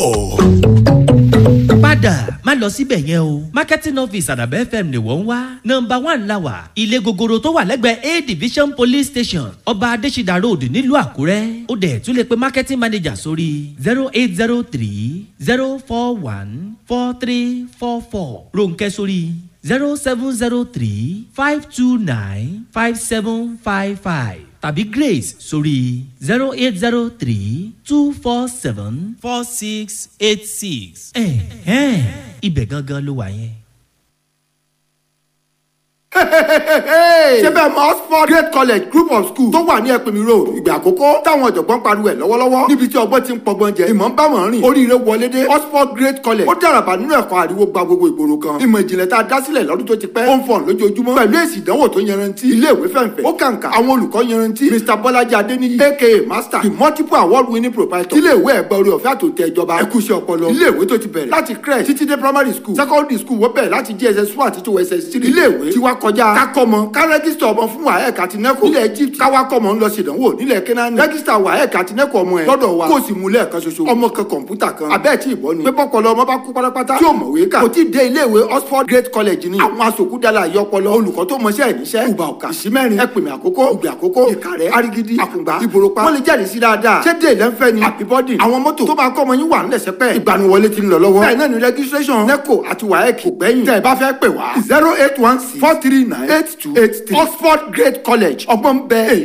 padà má lọ síbẹ̀ yẹn o marketing office àdàbẹ̀ fm ni wọ́n ń wá nọmba one la wà ilé gogoro tó wà lẹ́gbẹ̀ẹ́ a division police station ọba adésídà road nílùú àkúrẹ́ ó dẹ̀ tún lè pe marketing manager sórí zero eight zero three zero four one four three four four ronkẹ́ sórí zero seven zero three five two nine five seven five five tàbí grace sórí zero eight zero three two four seven four six eight six. ẹ̀hẹ́n ibẹ̀ gangan ló wà yẹn. ṣé bẹ́ẹ̀ mọ oxford great college group of schools tó wà ní ẹ̀pẹ̀mí road ìgbà àkọ́kọ́ táwọn ọ̀jọ̀gbọ́n pariwo ẹ̀ lọ́wọ́lọ́wọ́ níbi tí ọgbọ́n ti ń pọgbọ́n jẹ ìmọ̀ ń bá wọn rìn oríire wọlé dé oxford great college ó dàràbà nínú ẹ̀kọ́ àríwó gba gbogbo ìgboro kan ìmọ̀ ìjìnlẹ̀ tá a dá sílẹ̀ lọ́dún tó ti pẹ́ ó ń fọ̀n lójoojúmọ́ pẹ̀lú èsì ìdánwò tó yanrantí ilé ìwé fẹ̀ǹfẹ̀ ó kàǹkà àwọn olùkọ́ yanrantí mr bọ́lájí adéníyí aka master the multiple award winning proprietor ilé ìwé ẹ̀gbẹ́ orí ọ̀fẹ́ àtòtẹ́ ìjọba ẹ̀kúṣẹ́ ọpọlọ ilé ìwé tó ti bẹ̀rẹ̀ láti crèche títí dé primary school secondary school wọ́n bẹ̀rẹ̀ láti jss one àti tó ss three ilé ìwé ti wá kọjá kákọ́mọ ká rẹ́gísítà ọmọ fún waec àti neco nílẹ̀ egypt káwá kọ́mọ ń lọ ṣèdánwò nílẹ̀ kenani rẹ́gísítà waec àti neco ọmọ ẹ̀ lọ́dọ̀ wa kó o sì mú lẹ́ẹ̀kan ṣoṣo ọmọ kan kọ̀ǹpútà kan abẹ́ẹ̀ tí ìbọn ni pépọ́ kọlọ ọmọ bá kú pátápátá tí ò mọ̀wé kà kò tí ì dé ilé ìwé oxford great college ni àwọn asòkúdàlà àyọpọlọ olùkọ́ tó mọṣẹ́ ìníṣẹ́ ìgbà ọ̀kà ìsímẹ́rin ẹ̀pìmì àkókò ìgbà àkókò ìkàrẹ́ arigidi àkùngbà ìbòròpá wọ́n lè jáde sí dáadáa ṣé dé ìlẹ́nfẹ́ ni àbíbọ́dì àwọn mọ́tò tó máa kọ́ ọmọ yín wà ńlẹ̀ sẹ́pẹ́ ìgbaniwọlé ti ń lọ lọ́wọ́ bẹ́ẹ̀ náà ni registration neco àti waec kò gbẹ́yìn tẹ́ ẹ bá fẹ́ pè wá zero eight one six four three nine eight two eight three oxford great college ọgbọ́n bẹ́ẹ̀